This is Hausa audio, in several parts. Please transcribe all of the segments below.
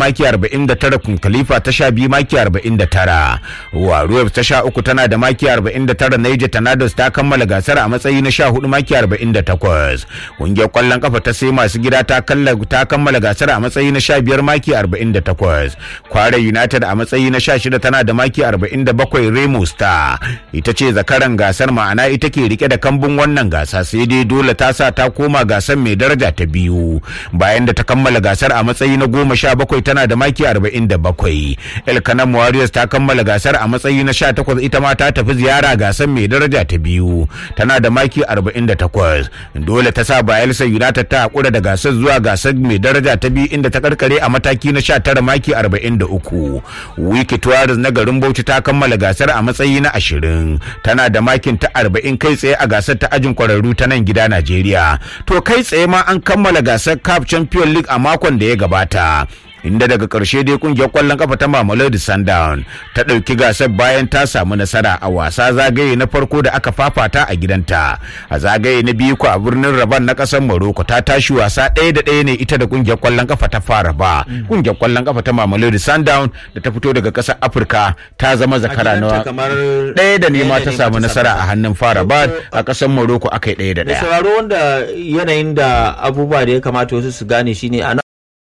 maki 49 kun khalifa ta sha biyu maki 49 waruwa ta sha uku tana da maki 49 naija tanados ta kammala gasar a matsayi na sha hudu maki 48 kungiyar kwallon kafa ta sai masu gida ta kammala gasar a matsayi na sha biyar maki 48 kware united a matsayi na sha shida tana da maki 47 remo star ita ce zakaran gasar ma'ana ita ke rike da kambun wannan gasa sai dai dole ta sa ta koma gasar mai daraja ta biyu bayan da ta kammala gasar a matsayi na goma sha bakwai tana da maki 47 elkanan warriors ta kammala gasar a matsayi na sha takwas ita ma ta tafi ziyara gasar mai daraja ta biyu tana da maki 48 dole ta sa bayelsa united ta hakura da gasar zuwa gasar mai daraja ta biyu inda ta karkare a mataki na 19 maki 43 wiki tuwaris na garin bauchi ta kammala gasar a matsayi na 20 tana da makin ta 40 kai tsaye a gasar ta ajin kwararru ta nan gida najeriya to kai tsaye ma an kammala gasar cup champion league a makon da ya gabata inda daga ƙarshe dai kungiyar ƙwallon kafa ta Mamelodi Sundown ta ɗauki gasar bayan ta samu nasara a wasa zagaye na farko da aka fafata a gidanta a zagaye na biyu ko a birnin Rabat na ƙasar Morocco ta tashi wasa ɗaya da ɗaya ne ita da kungiyar ƙwallon kafa ta fara ba kungiyar ƙwallon kafa ta Mamelodi Sundown da ta fito daga ƙasar Afirka ta zama zakara na ɗaya da nema ta samu nasara a hannun fara ba a ƙasar Morocco aka yi ɗaya da ɗaya. sauraro wanda yanayin da abubuwa da ya kamata wasu su gane shine a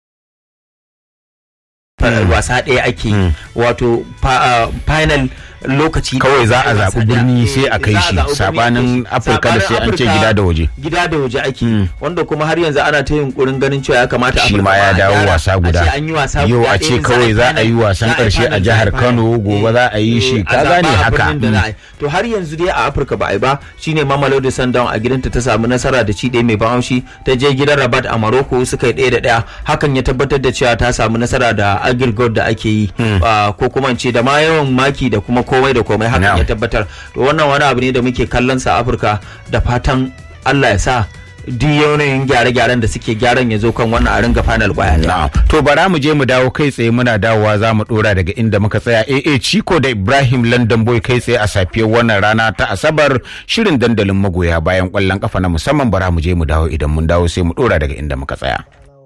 wasa ɗaya ake wato final lokaci kawai za a zaɓi birni sai a kai shi sabanin afirka da sai an ce gida da waje gida da waje ake wanda kuma har yanzu ana ta yunkurin ganin cewa ya kamata shi ma ya dawo wasa guda yau a ce kawai za a yi wasan karshe a jihar kano gobe za a yi shi ka gane haka to har yanzu dai a afirka ba a yi ba shine mamelodi sundown a gidanta ta samu nasara da ci ɗaya mai ban haushi ta je gidan rabat a maroko suka yi ɗaya da ɗaya hakan ya tabbatar da cewa ta samu nasara da agirgod da ake yi ko kuma ce da ma yawan maki da kuma komai da komai hakan ya tabbatar to wannan wani abu ne da muke kallon sa Afirka da fatan Allah ya sa duk yanayin gyare-gyaren da suke gyaran ya zo kan wannan a ringa final kwaya to bara mu je mu dawo kai tsaye muna dawowa za mu dora daga inda muka tsaya AA Chico da Ibrahim London Boy kai tsaye a safiyar wannan rana ta Asabar shirin dandalin magoya bayan kwallon kafa na musamman bara mu je mu dawo idan mun dawo sai mu dora daga inda muka tsaya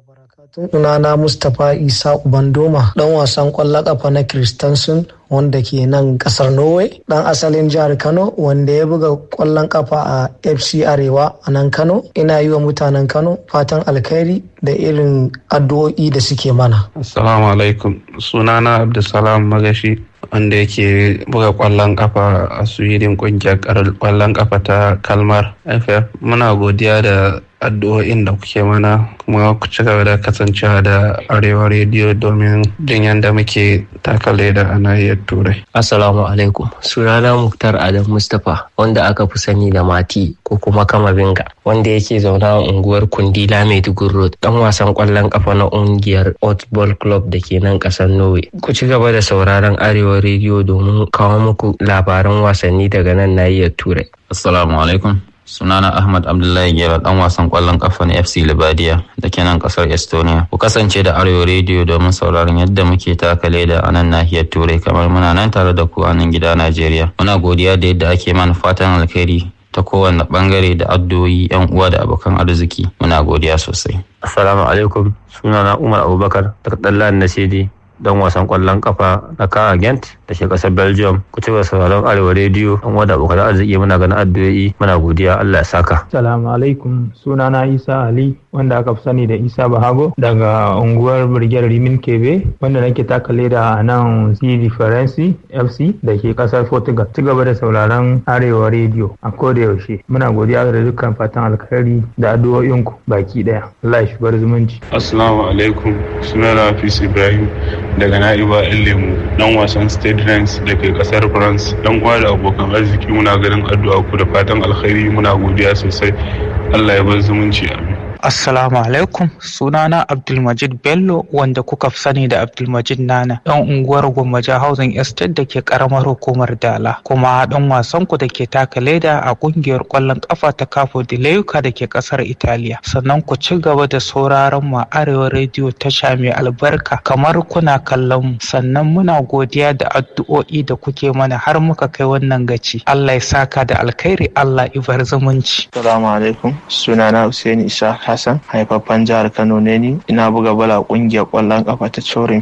sunana Mustapha Isa Ubandoma dan wasan kwallon kafa na Kristansun wanda ke nan kasar Norway dan asalin jihar Kano wanda ya buga kwallon kafa a FC Arewa a nan Kano ina yi wa mutanen Kano fatan alkhairi da irin addu'o'i da suke mana Assalamu alaikum sunana Abdulsalam Magashi wanda yake buga kwallon kafa a Sweden kungiyar kwallon kafa ta Kalmar FF muna godiya da addu'o'in da kuke mana kuma ku ci gaba da kasancewa da arewa rediyo domin jin yadda muke taka leda a nahiyar turai assalamu alaikum sunana muktar adam mustapha wanda aka fi sani da mati ko kuma kama binga wanda yake zauna a unguwar kundila maiduguri road dan wasan kwallon kafa na ungiyar football club da ke nan kasar norway ku ci gaba da sauraron arewa rediyo domin kawo muku labaran wasanni daga nan nahiyar turai assalamu alaikum sunana ahmad abdullahi gera dan wasan kwallon kafa na fc libadiya da ke nan kasar estonia ku kasance da arewa rediyo domin sauraron yadda muke taka leda a nan nahiyar turai kamar muna nan tare da ku a nan gida najeriya muna godiya da yadda ake mana fatan alkhairi ta kowane bangare da addu'o'i yan uwa da abokan arziki muna godiya sosai assalamu alaikum sunana umar abubakar daga dallan nasidi dan wasan kwallon kafa na Kara Gent da ke kasar Belgium ku ci sauraron Arewa rediyo an wada abokan arziki muna ganin addu'o'i muna godiya Allah ya saka. Assalamu alaikum sunana Isa Ali wanda aka fi sani da Isa Bahago daga unguwar Birgiyar Rimin Kebe wanda nake taka leda a nan CD Faransi FC da ke kasar Portugal. Ci gaba da sauraron Arewa rediyo a koda yaushe. Muna godiya da dukkan fatan alkhairi da addu'o'inku baki daya. Allah ya shigar zumunci. Assalamu alaikum sunana Hafiz Ibrahim daga na'iba lemu dan wasan state ranks da ke kasar france dan uwa da abokan arziki muna ganin addu'a ku da fatan alkhairi muna godiya sosai allah ya bar zumunci amin Assalamu alaikum sunana Abdulmajid Bello wanda kuka fi sani da Abdulmajid Nana ɗan unguwar Gwammaja Housing Estate da ke karamar hukumar Dala kuma ɗan wasan ku da ke taka leda a ƙungiyar ƙwallon ƙafa ta Capo di Leuca da ke ƙasar Italiya sannan ku ci gaba da sauraron mu Arewa Radio tasha mai albarka kamar kuna kallon mu sannan muna godiya da addu'o'i da kuke mana har muka kai wannan gaci Allah ya saka da alkhairi Allah ibar zumunci Assalamu alaikum sunana Hussein Isa Hassan haifaffen jihar Kano ne ni ina buga bala kungiyar kwallon kafa ta Chorin